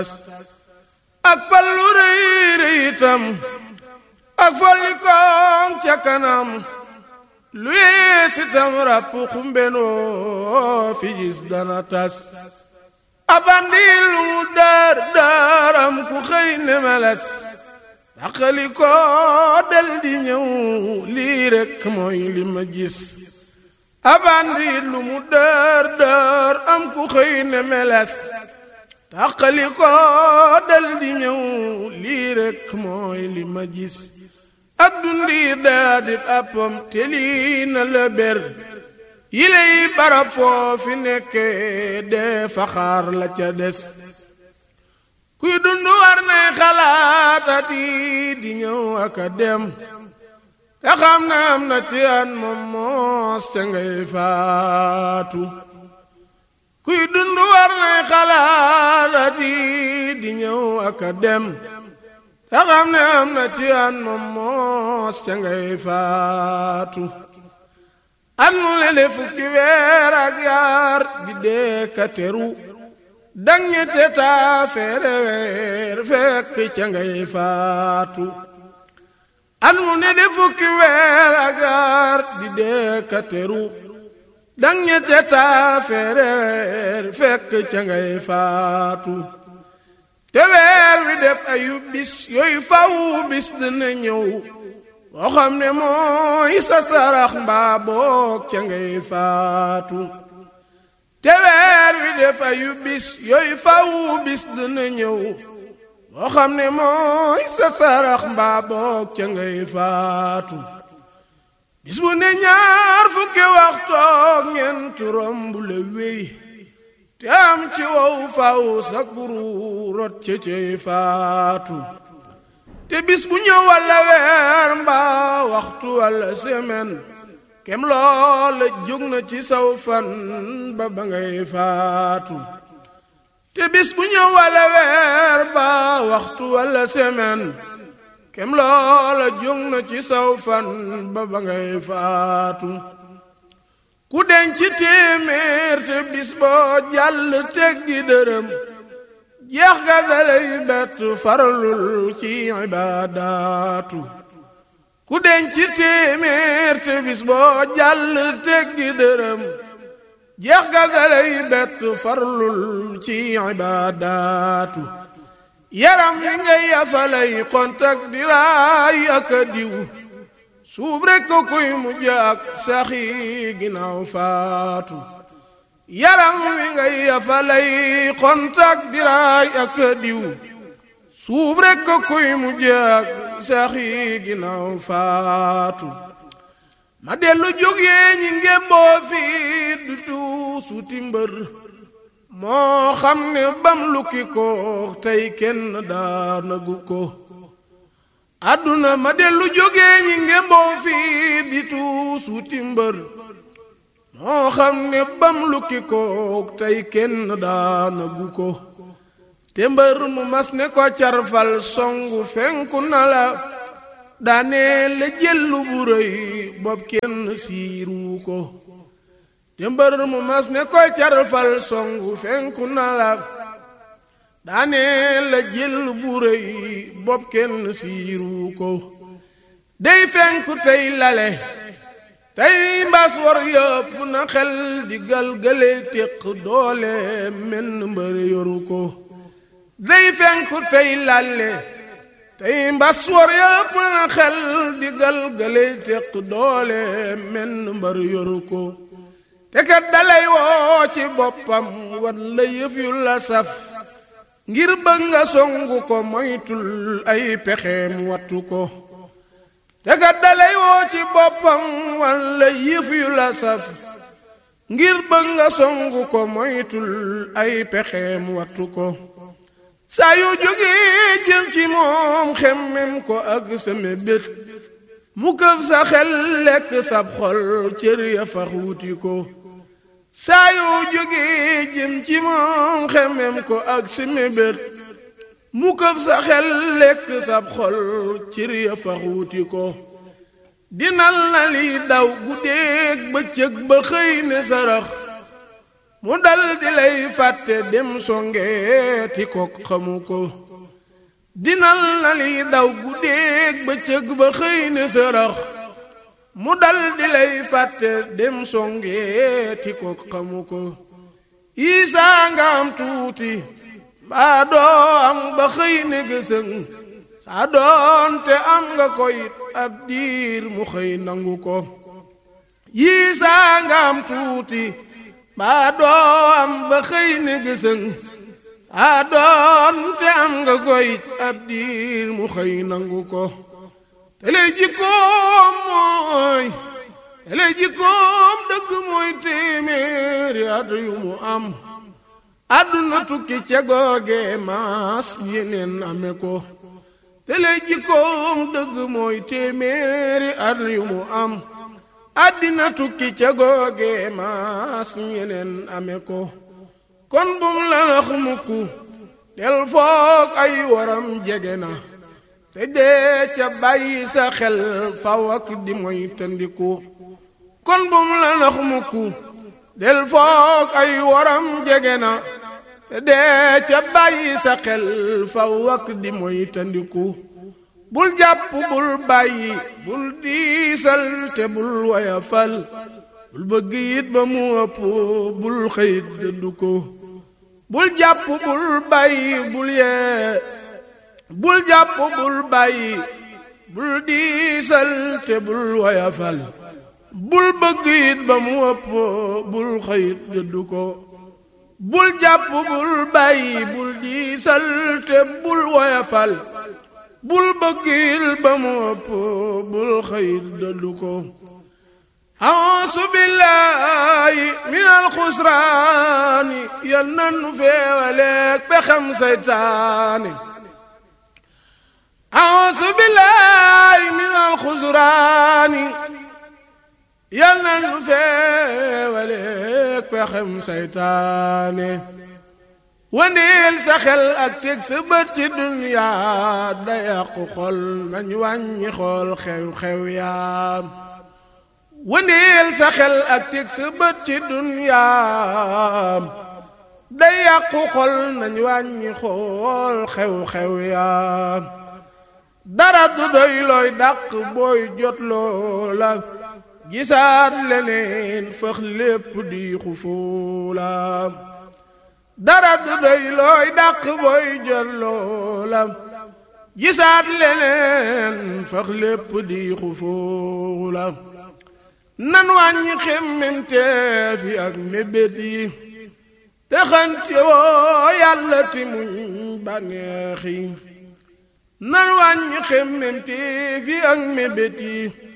ak pallu rëy rëy itam ak folli koŋ ca kanam lu yees itam ràpp xumbenoo fi gis dana tas abandi lu mu daar daaram ku xëy ne meles daqali ko del di ñëw lii rekk mooy li ma gis abandi lu mu daar daar am ku xëy ne meles daqali ko del di ñëw lii rekk mooy li ma gis ak dundi daa di appam te lii na la ber yiley barab foofi nekke dee faxaar la ca des kuy dund war nay xalaatati di ñëw ak a dem te xam na am na ci an moom moos ca ngay faatu kuy dund war nay xalaatati di ñëw ak a dem te xam ne am na ci an moom moos ca ngay faatu an mu lele fukki weer ak yaar di dee ka teru dang ñette taa feere weer fekk ca ngay faatu an mu ne de fukki weer ak yaar di dee ka teru dang ñette taa feere weer fekk ca ngay faatu te weer wi def ayu bis yooyu faw bis dina ñëw boo xam ne mooy sa sarax mbaa boog ca ngay faatu te weer wi def ayu bis yooyu faw bis dina ñëw boo xam ne mooy sa sarax mbaa boog ca ngay faatu bis bu ne ñaar fukki waxtoog ñeent romb la wéy te am ci wow faw sa kuru rot ca cay faatu te bis bu ñëw walla weer mbaa waxtu walla semaine kem loola jóg na ci saw fan ba ba ngay faatu te bis bu ñëw walla weer mbaa waxtu walla semaine kem loola jóg na ci saw fan ba ba ngay faatu ku denc téeméer te bis boo jàll teggi dërëm jeex ga dalay bett faralul ci ibaadaatu ku denc téeméer te bis boo jàll teggi dërëm jeex ga dalay bett faralul ci ibaadaatu yaram wi ngay yafalay kontak di raay ak a diw suuf rekk ko kuy mujj ak saxi ginnaaw faatu yaram wi ngay yafalay kontak diraay ak diw suuf rekk ko kuy mujj ak saxi ginnaaw faatu ma dellu jógee ñi ngémboo fii du tuusuti mbër moo xam ne bam lukki ko tey kenn daanagu ko àdduna ma dellu jógee ñi ngemboo fii di tuus wuti mbër moo xam ne bam lukki ko tey kenn daanagu ko te mbër mu mas ne ko carfal songu fenku na la daane la jëllu bu rëy bopp kenn siiru ko te mbër mu mas ne ko carfal songu fenku na la daane la jël bu rëy bopp kenn siiru ko day fenku tey lale tey mbas war yëpp na xel di galgale téq doole menn mbër yoru ko day fenku tey lale tey mbas war yëpp na xel di galgale téq doole menn mbër yoru ko te kat dalay woo ci boppam wan la yëf yu la saf ngir bëgg nga songu ko moytul ay pexeem wattu ko te kat dalay woo ci boppam walla yëf yu la saf ngir bëgg nga songu ko moytul ay pexeem wattu ko saa yu jógee jëm ci moom xemmem ko ak sa mébét mu këf sa xel lekk sab xol cër ya fax wuti ko saa yoo jógee jëm ci moom xemem ko ak si mébét mu këf sa xel lekk sab xol cër ya fax wuti ko dinal na li daw guddeeg bëccëg ba xëy ne sarax mu dal di lay fàtte dem songeeti ko xamu ko dinal na li daw guddeeg bëccëg ba xëy ne sërax mu dal di lay fàtte dem songeeti ko xamu ko isaa nga am tuuti mbaa doo am ba xëy ne gësëng saa doonte am nga koyit ab diir mu xëy nangu ko yiisaa nga am tuuti mbaa doo am ba xëy ne gësëng saa doonte am nga koyit ab diir mu xëy nangu ko te lay jikkoom mooy te lay jikkoom dëgg mooy téeméeri at yu mu am àdduna tukki ca googe maas yeneen ame ko te lay jikkoom dëgg mooy téeméeri at yu mu am àddina tukki ca googe maas yeneen ame ko kon bum la nax mukku del foog ay waram jege na te dee ca bàyyi sa xel faw ak di moy tandiku kon bum la nax mukku del foog ay waram jege na te dee ca bàyyi sa xel faw ak di moy tandiku bul jàpp bul bàyyi bul diisal te bul wayafal bul bëgg it ba mu ëpp bul xëyit dëddu ko bul jàpp bul bàyyi bul yee bul jàpp bul bàyyi bul diisal te bul wayafal bul bëgg it ba mu ëpp bul xëyit dëddu ko bul jàpp bul bàyyi bul diisal te bul woyafal bul bëggil ba mu ëpp bul xëyit dëddu ko ausu billaahi min alxusraani yal nan nu feewaleeg pexem seytaane ausu billaahi min alxusraani yal nan nu feewaleeg pexem seytaane wandeel sa xel ak teg sa bët ci duniyaa da yàqu xol nañ wàññi xool xew-xew yaam wandeel sa xel ak teg sa bët ci duniyaa da yàqu xol nañ wàññi xool xew-xew yaam dara du doy looy dàq booy jot loola gisaat leneen fëx lépp di xufuulaam dara du doy looy dàq booy jot loola gisaat leneen fëx lépp di xufuulaam nan wàññi xemmemteef yi ak mébét yi te xante woo yàlla ti muñ bànneex yi nan wàññi xemmemteef yi ak mébét yi